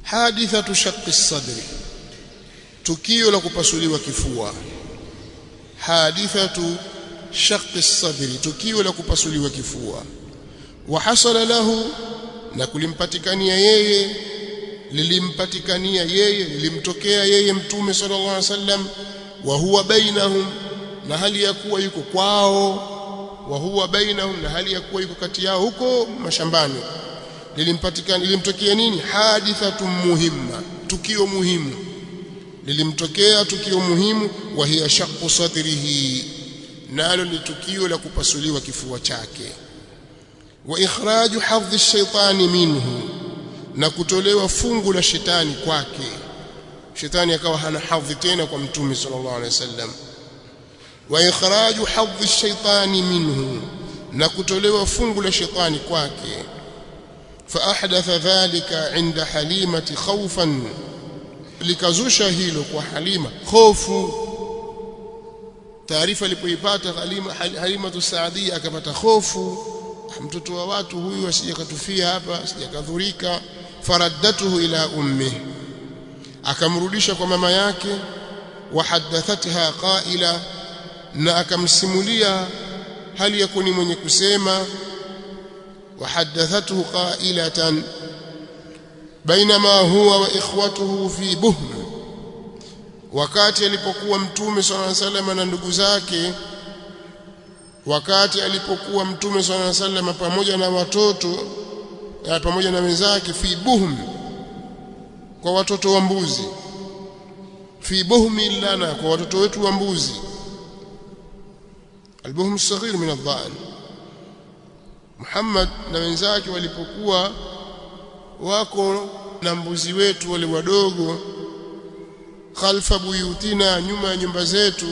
hadithatu shaqqi sadri tukio la kupasuliwa kifua hadithatu shaqqi sadri tukio la kupasuliwa kifua wa hasala lahu na kulimpatikania yeye lilimpatikania yeye lilimtokea yeye mtume sallallahu alaihi wasallam wa huwa bainahum na hali ya kuwa yuko kwao wa huwa bainahum na hali ya kuwa yuko kati yao huko mashambani lilimpatikana lilimtokea nini hadithatun muhimma tukio muhimu lilimtokea tukio muhimu wa hiya shaqqu sadrihi nalo ni tukio la kupasuliwa kifua chake wa ikhraju hadhi shaitani minhu na kutolewa fungu la shetani kwake shetani akawa hana hadhi tena kwa mtume sallallahu alaihi wasallam wa ikhraju hadhi shaitani minhu na kutolewa fungu la shetani kwake fa ahdatha dhalika inda halimati khawfan likazusha hilo kwa halima hofu taarifa alipoipata halima halima tusaadia akapata hofu mtoto wa watu huyu asijakatufia hapa asijakadhurika faraddatuhu ila ummi akamrudisha kwa mama yake wahaddathatha qaila na akamsimulia hali ya kuni mwenye kusema wahaddathathu qailatan bainama huwa wa ikhwatuhu fi buhm wakati alipokuwa mtume sallallahu alaihi wasallam na ndugu zake wakati alipokuwa mtume sallallahu alaihi wasallam pamoja na watoto ya pamoja na wenzake fi buhm kwa watoto wa mbuzi fi buhmi lana kwa watoto wetu wa mbuzi albuhum الصغير min adhan Muhammad na wenzake walipokuwa wako na mbuzi wetu wale wadogo khalfa buyutina nyuma ya nyumba zetu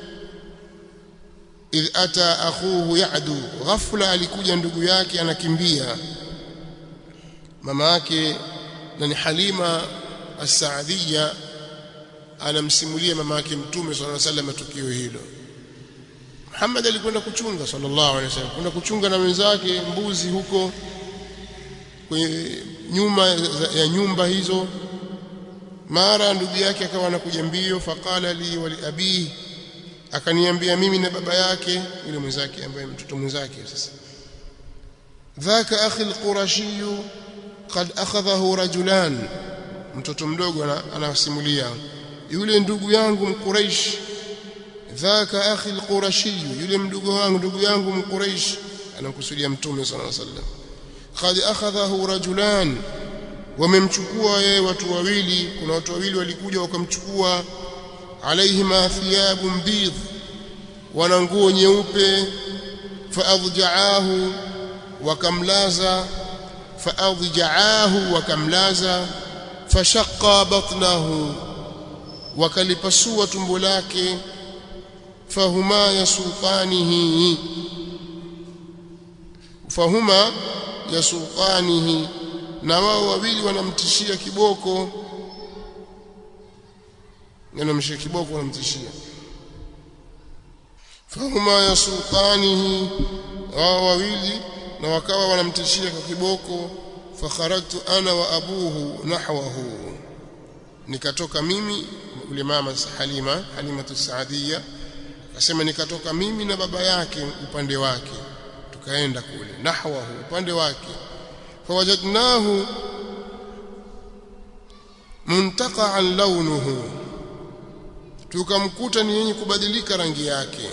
idh ata akhuhu ya'du ghafla alikuja ndugu yake anakimbia mama yake na ni Halima as-Saadiyya anamsimulia mama yake mtume sallallahu alaihi wasallam tukio hilo Muhammad alikwenda kuchunga sallallahu alaihi wasallam kwenda kuchunga na wenzake mbuzi huko kwenye nyuma ya nyumba hizo mara ndugu yake akawa anakuja mbio faqala li wa li abi akaniambia mimi na baba yake yule mwenzake ambaye mtoto mwenzake sasa dhaka akhi alqurashi qad akhadhahu rajulan mtoto mdogo anasimulia yule ndugu yangu mquraish dhaka akhi alqurashi yule mdogo wangu ndugu yangu mquraish anakusudia mtume sallallahu alaihi wasallam qad akhadhahu rajulan wamemchukua yeye watu wawili kuna watu wawili walikuja wakamchukua alaihima thiyabun bidh wana nguo nyeupe faadja'ahu wakamlaza faadja'ahu wakamlaza fashaqqa batnahu wakalipasua tumbo lake fahuma yasuqanihi fahuma yasuqanihi na wao wawili wanamtishia kiboko wanamshia kiboko wanamtishia fahuma yasuqanihi wao wawili na wakawa wanamtishia kwa kiboko fakharajtu ana wa abuhu nahwahu nikatoka mimi yule mama Halima Halima Saadia akasema nikatoka mimi na baba yake upande wake tukaenda kule nahwahu upande wake fawajadnahu muntaqa'an launuhu tukamkuta ni yenye kubadilika rangi yake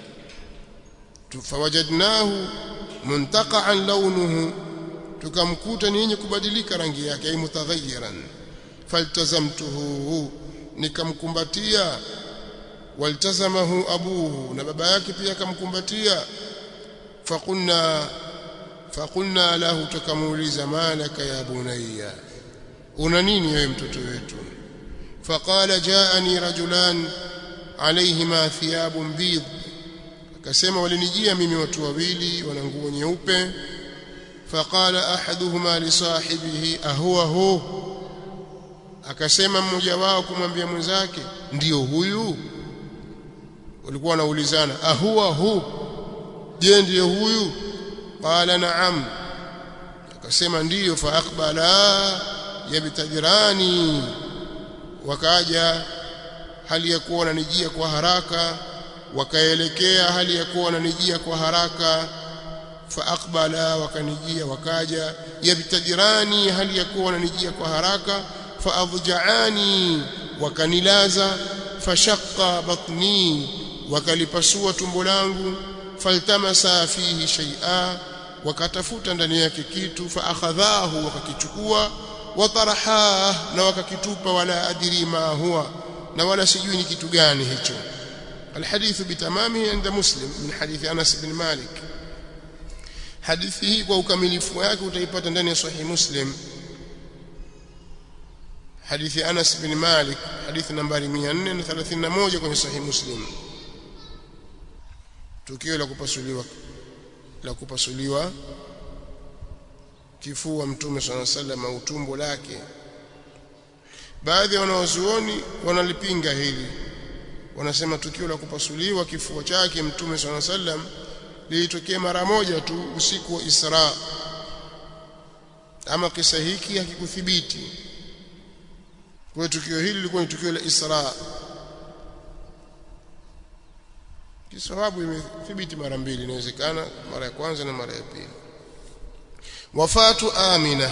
fawajadnahu muntaqa'an launuhu tukamkuta ni yenye kubadilika rangi yake ay mutaghayyiran faltazamtuhu nikamkumbatia waltazamahu abuhu na baba yake pia akamkumbatia faqulna faqulna lahu tukamuuliza malaka ya bunayya una nini wewe mtoto wetu faqala jaani rajulan alayhima thiyabun bid akasema walinijia mimi watu wawili wana nguo nyeupe faqala ahaduhuma li sahibihi ahuwa hu akasema mmoja wao kumwambia mwenzake ndiyo huyu walikuwa wanaulizana ahuwa hu je ndiyo huyu qala na'am akasema ndiyo fa aqbala yabtadirani wakaja hali ya kuwa wananijia kwa haraka wakaelekea hali ya kuwa wananijia kwa haraka faaqbala wakanijia wakaja yabtadirani hali ya kuwa wananijia kwa haraka faadjaani wakanilaza fashaqqa batni wakalipasua tumbo langu faltamasa fihi shay'a wakatafuta ndani yake kitu faakhadhahu wakakichukua wataraha na wakakitupa wala adri ma huwa na wala sijui ni kitu gani hicho الحديث بتمامه عند مسلم من حديث أنس بن مالك hadithi hii kwa ukamilifu wake utaipata ndani ya sahih muslim hadithi Anas bin Malik hadithi nambari 431 kwenye sahih muslim tukio la kupasuliwa la kupasuliwa kifua mtume swalla sallam au tumbo lake baadhi ya wanawazuoni wanalipinga hili wanasema tukio la kupasuliwa kifua chake mtume swalla sallam lilitokea mara moja tu usiku wa Isra ama kisa hiki hakikuthibiti kwa tukio hili lilikuwa ni tukio la Isra kisababu imethibiti mara mbili inawezekana mara ya kwanza na mara ya pili wafatu Amina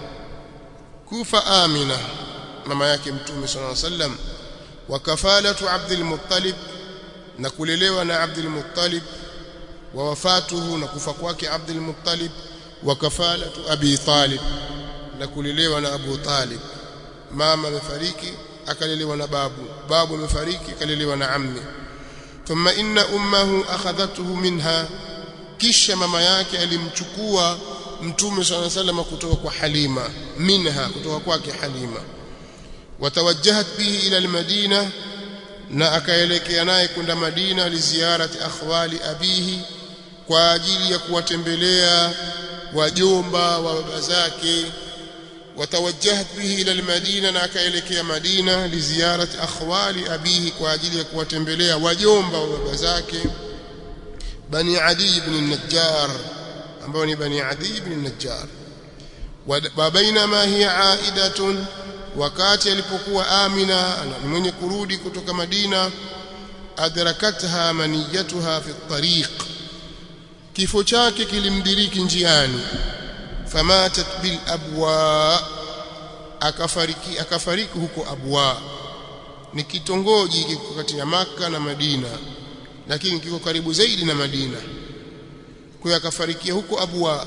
kufa Amina mama yake mtume sallallahu alaihi wasallam wa kafalatu Abdul Muttalib na kulelewa na Abdul Muttalib wa wafatuhu na kufa kwake Abdul Muttalib wa kafalatu Abi Talib na kulelewa na Abu Talib mama amefariki akalelewa na babu babu amefariki akalelewa na ammi thumma inna ummahu akhadhathu minha kisha mama yake alimchukua mtume swalla sallam kutoka kwa Halima minha kutoka kwake Halima watawajjahat bihi ila almadina na akaelekea naye kwenda Madina liziarati akhwali abihi kwa ajili ya kuwatembelea wajomba wa baba zake watawajjahat bihi ila almadina na akaelekea Madina liziarati akhwali abihi kwa ajili ya kuwatembelea wajomba wa baba zake bani Adi ibn an-Najjar ambao ni bani Adi ibn an-Najjar wa bainama hiya aidatun wakati alipokuwa Amina ni mwenye kurudi kutoka Madina adrakatha maniyatuha fi tariq kifo chake kilimdiriki njiani famatat bil abwa akafariki akafariki huko abwa ni kitongoji kiko kati ya maka na Madina lakini kiko karibu zaidi na Madina kwa hiyo akafarikia huko abwa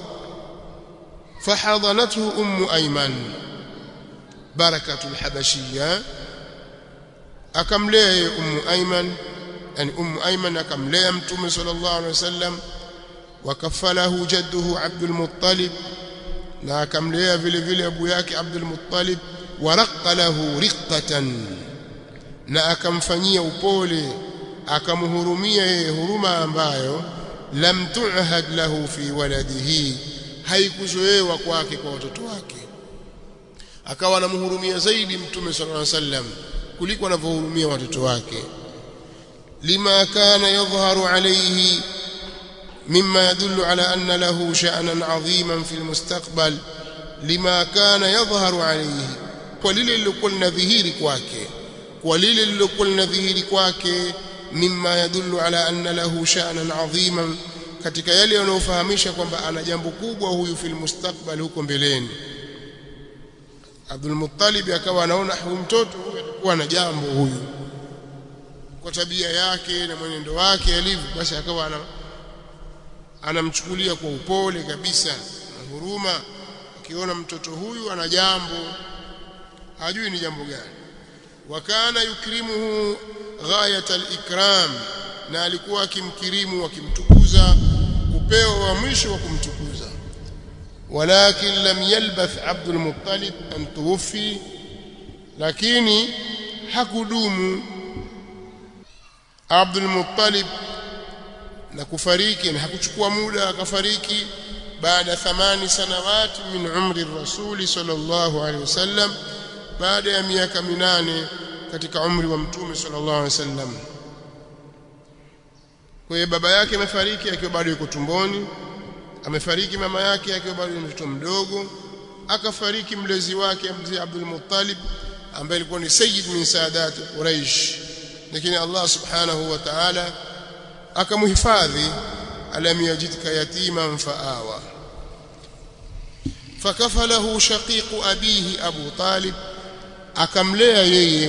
fahadhanathu ummu ayman barakatul habashiyya akamlea yeye ummu ayman yani ummu ayman akamlea mtume sallallahu alaihi wasallam wakafalahu jadduhu abdul muttalib na akamlea vile vile abu yake abdul muttalib waraqqa lahu riqqatan na akamfanyia upole akamhurumia yeye huruma ambayo lam tu'had lahu fi waladihi haikuzoewa kwake kwa watoto wake akawa anamhurumia zaidi mtume sallallahu alaihi wasallam kuliko anavyohurumia watoto wake lima kana yadhharu alayhi مما يدل على أن له شأنا عظيما في المستقبل لما كان يظهر عليه ولile lilokuwa linadhihiri kwake ولile lilokuwa linadhihiri kwake mimma yadullu ala anna lahu sha'nan 'aziman katika yale yanayofahamisha kwamba ana jambo kubwa huyu fil mustakbal huko mbeleni Abdul Muttalib akawa anaona huyu mtoto huyu atakuwa na jambo huyu kwa tabia yake na mwenendo wake alivyo basi akawa ana anamchukulia kwa upole kabisa na huruma akiona mtoto huyu ana jambo hajui ni jambo gani wakana yukrimuhu ghayat al-ikram na alikuwa akimkirimu akimtukuza upeo wa mwisho wa kumtukuza walakin lam yalbath Abdul Muttalib an tuwfi lakini hakudumu Abdul Muttalib na kufariki na hakuchukua muda akafariki baada thamani sanawati min umri rasuli sallallahu alaihi wasallam baada ya miaka minane katika umri wa mtume sallallahu alaihi wasallam kwa hiyo baba yake amefariki akiwa bado yuko tumboni amefariki mama yake akiwa bado ni mtoto mdogo akafariki mlezi wake mzee Abdul Muttalib ambaye alikuwa ni sayyid min sadat Quraish lakini Allah subhanahu wa ta'ala akamhifadhi alam yajidka yatiman faawa fakafalahu shaqiqu abihi Abu Talib akamlea yeye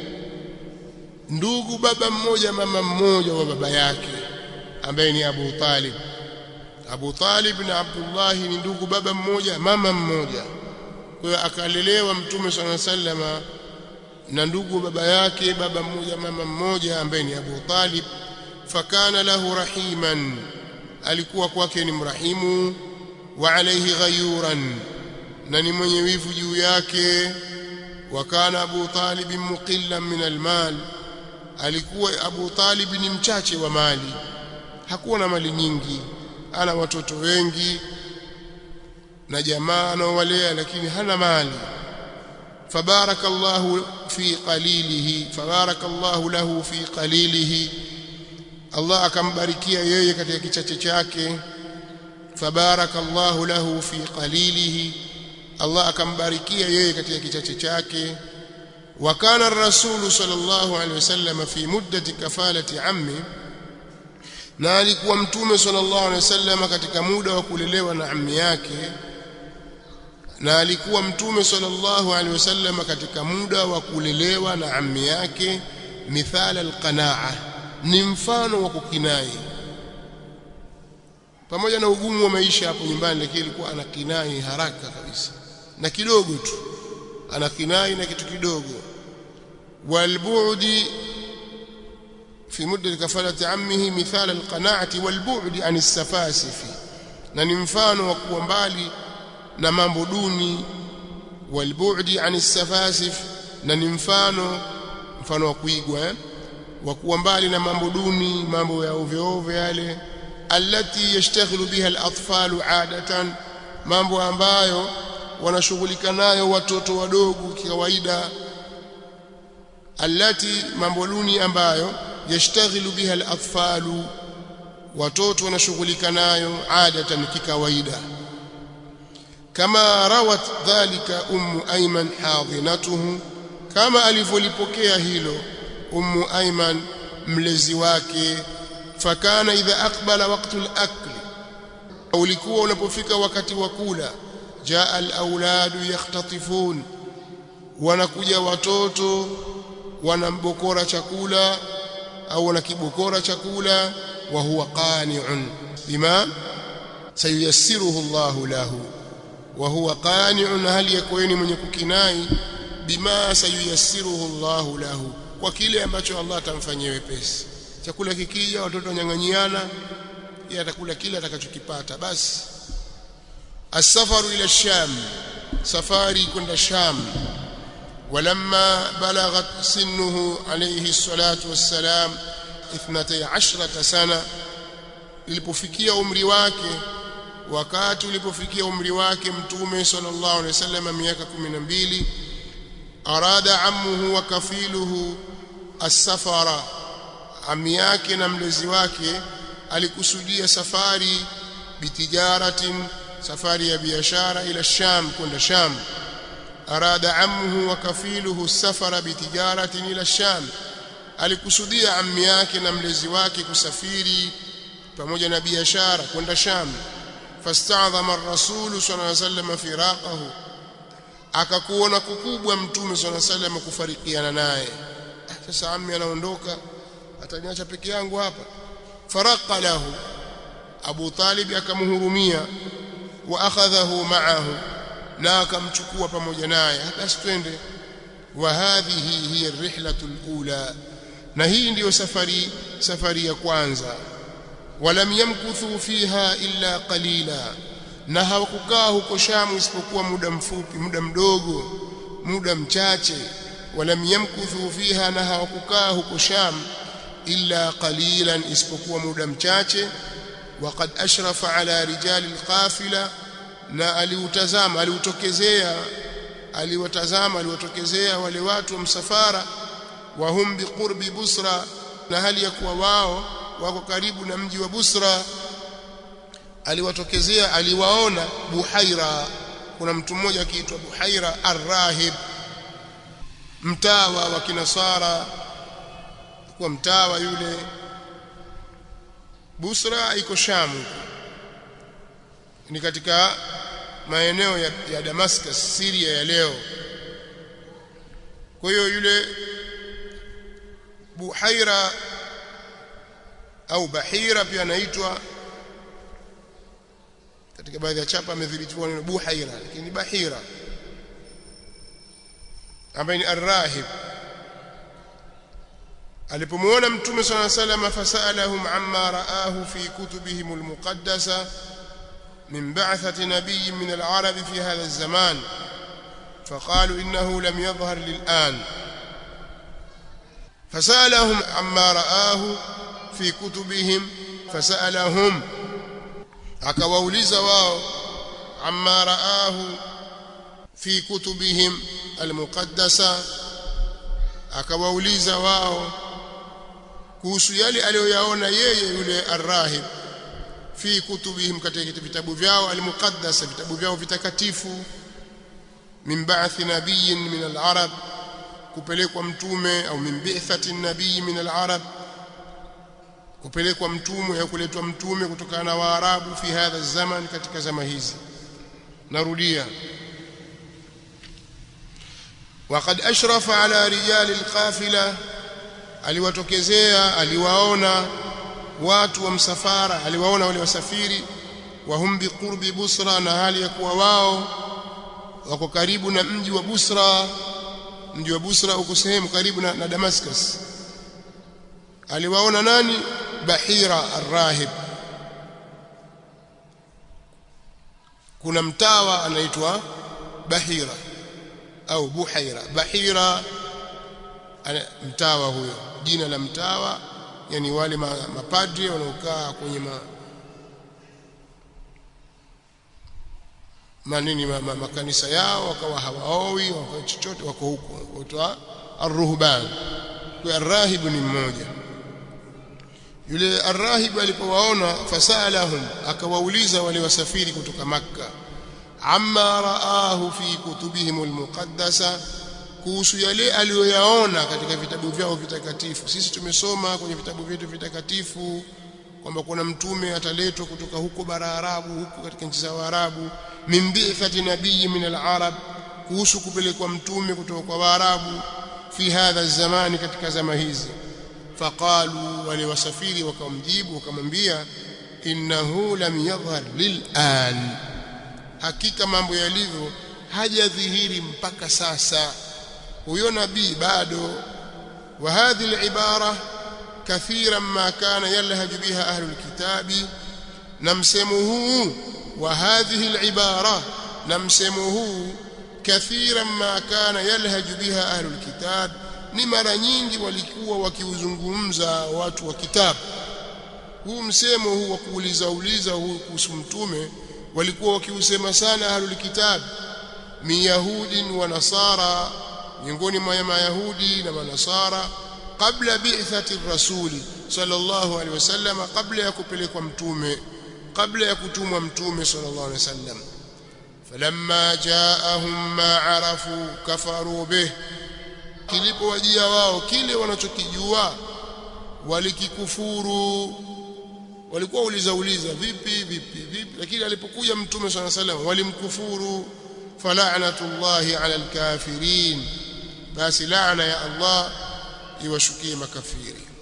ndugu baba mmoja mama mmoja wa baba yake ambaye ni Abu Talib Abu Talib na Abdullah ni ndugu baba mmoja mama mmoja kwa hiyo akalelewa mtume swalla sallama na ndugu baba yake baba mmoja mama mmoja ambaye ni Abu Talib fakana lahu rahiman alikuwa kwake ni mrahimu wa alayhi ghayuran na ni mwenye wivu juu yake wa kana Abu Talib muqillan min almal alikuwa Abu Talib ni mchache wa mali hakuwa na mali nyingi ana watoto wengi na jamaa anaowalea lakini hana mali fabarakallahu fi qalilihi fabarakallahu lahu fi qalilihi Allah akambarikia yeye katika kichache chake fabarakallahu lahu fi qalilihi Allah akambarikia yeye katika kichache chake wa kana ar-rasul sallallahu alaihi wasallam fi muddati kafalati ammi na alikuwa mtume sallallahu alaihi wasallam katika muda wa kulelewa na ammi yake na alikuwa mtume sallallahu alaihi wasallam katika muda wa kulelewa na ammi yake mithala alqanaa ni mfano wa kukinai pamoja na ugumu wa maisha hapo nyumbani lakini alikuwa ana kinai haraka kabisa na kidogo tu ana kinai na kitu kidogo walbu'di في مدة كفالة عمه مثال القناعة والبعد عن السفاسف na ni mfano wa kuwa mbali na mambo duni walbu'di an safasif na ni mfano mfano wa kuigwa eh? wa kuwa mbali na mambo duni mambo ya ovyo ovyo yale allati yashtaghilu biha al-atfalu adatan mambo ambayo wanashughulika nayo watoto wadogo kawaida allati mambo duni ambayo yashtaghilu biha al-atfalu watoto wanashughulika nayo adatan kikawaida kama rawat dhalika ummu ayman hadinatuhu kama alivyolipokea hilo ummu ayman mlezi wake fakana idha aqbala waqtu al-akl ulikuwa unapofika wakati wa kula jaa al-auladu yakhtatifun wanakuja watoto wanambokora chakula au wanakibokora chakula wa huwa qani'un bima sayyassiruhu Allah lahu wa huwa qani'un hali yakweni mwenye kukinai bima sayyassiruhu Allah lahu kwa kile ambacho Allah atamfanyia wepesi chakula kikija watoto wanyang'anyiana yeye atakula kile atakachokipata basi asafaru ila sham safari kwenda sham ولما بلغت سنه عليه الصلاة والسلام اثنتي عشرة سنة ilipofikia umri wake wakati ulipofikia umri wake mtume sallallahu alaihi wasallam miaka 12 arada ammuhu wa kafiluhu as-safara ami yake na mlezi wake alikusudia safari bitijaratin safari ya biashara ila sham kwenda sham arada ammuhu wa kafiluhu safara bitijaratin ila sham alikusudia ammi yake na mlezi wake kusafiri pamoja na biashara kwenda sham fasta'dhama ar-rasul sallallahu alayhi wasallam firaqahu akakuona kukubwa mtume sallallahu alayhi wasallam kufarikiana naye sasa ammi anaondoka ataniacha peke yangu hapa faraqa lahu Abu Talib akamhurumia wa akhadhahu ma'ahu na akamchukua pamoja naye basi twende wa hadhihi hiya ar-rihlatu al-ula na hii ndiyo safari safari ya kwanza walam yamkuthu fiha illa qalila na hawakukaa huko Shamu isipokuwa muda mfupi muda mdogo muda mchache walam yamkuthu fiha na hawakukaa huko Sham illa qalilan isipokuwa muda mchache وقد أشرف على رجال القافلة na aliutazama aliutokezea aliwatazama aliwatokezea wale watu wa msafara wa hum biqurbi busra na hali ya kuwa wao wako karibu na mji wa busra aliwatokezea aliwaona buhaira kuna mtu mmoja akiitwa Buhaira Ar-Rahib mtawa wa kinasara kwa mtawa yule Busra iko Shamu ni katika maeneo ya, ya Damascus Syria ya leo kwa hiyo yule Buhaira au Bahira pia anaitwa katika baadhi ya chapa amedhibitiwa neno Buhaira lakini Bahira ambaye ni arrahib alipomuona mtume صلى الله عليه وسلم فسالهم عما رآه في كتبهم المقدسه من بعثة نبي من العرب في هذا الزمان فقالوا إنه لم يظهر للآن فسألهم عما رآه في كتبهم فسألهم akawauliza wao amma raahu fi kutubihim almuqaddasa akawauliza wao kuhusu yale aliyoyaona yeye yule arrahib fi kutubihim katika vitabu vyao almuqaddasa vitabu vyao vitakatifu min ba'thi nabiyyin min al-arab kupelekwa mtume au min bi'thati nabii min al-arab kupelekwa mtume au kuletwa mtume kutokana na waarabu fi hadha zaman katika zama hizi narudia وقد أشرف على رجال القافلة aliwatokezea aliwaona watu wa msafara aliwaona wale wasafiri wahum biqurbi busra na hali ya kuwa wao wako karibu na mji wa Busra mji wa Busra uko sehemu karibu na, na Damascus aliwaona nani Bahira arrahib kuna mtawa anaitwa Bahira au Buhaira Bahira mtawa huyo jina la mtawa yani wale mapadri wanaokaa kwenye ma, manini ma, ma, makanisa yao wakawa hawaoi wakawa chochote wako huko waitwa arruhban kwa arrahibu ni mmoja yule arrahibu alipowaona fasalahum akawauliza wale wasafiri kutoka makka amma raahu fi kutubihim almuqaddasa kuhusu yale aliyoyaona katika vitabu vyao vitakatifu sisi tumesoma kwenye vitabu vyetu vitakatifu kwamba kuna mtume ataletwa kutoka huko bara Arabu huko katika nchi za Waarabu min bi'thati nabii min al-arab kuhusu kupelekwa mtume kutoka kwa Waarabu fi hadha zamani katika zama hizi faqalu wale wasafiri wakamjibu wakamwambia innahu lam yadhhar lil'an hakika mambo yalivyo hajadhihiri mpaka sasa huyo nabii bado wa hadhihi al-ibara kathiran ma kana yalhaj biha ahli al-kitabi na msemo huu wa hadhihi al-ibara na msemo huu kathiran ma kana yalhaj biha ahli al-kitab ni mara nyingi walikuwa wakiuzungumza watu wa kitabu huu msemo huu wa kuuliza uliza huu kuhusu mtume walikuwa wakiusema sana ahlul kitab min yahudin wa nasara miongoni mwa mayahudi na manasara kabla bi'thati rasuli sallallahu alaihi wasallam kabla ya kupelekwa mtume kabla ya kutumwa mtume sallallahu alaihi wasallam falamma jaahum ma arafu kafaru bih kilipowajia wao kile wanachokijua walikikufuru walikuwa uliza uliza vipi vipi vipi lakini alipokuja mtume swalla salam walimkufuru fala'natullahi 'ala alkafirin basi laana ya Allah iwashukie makafiri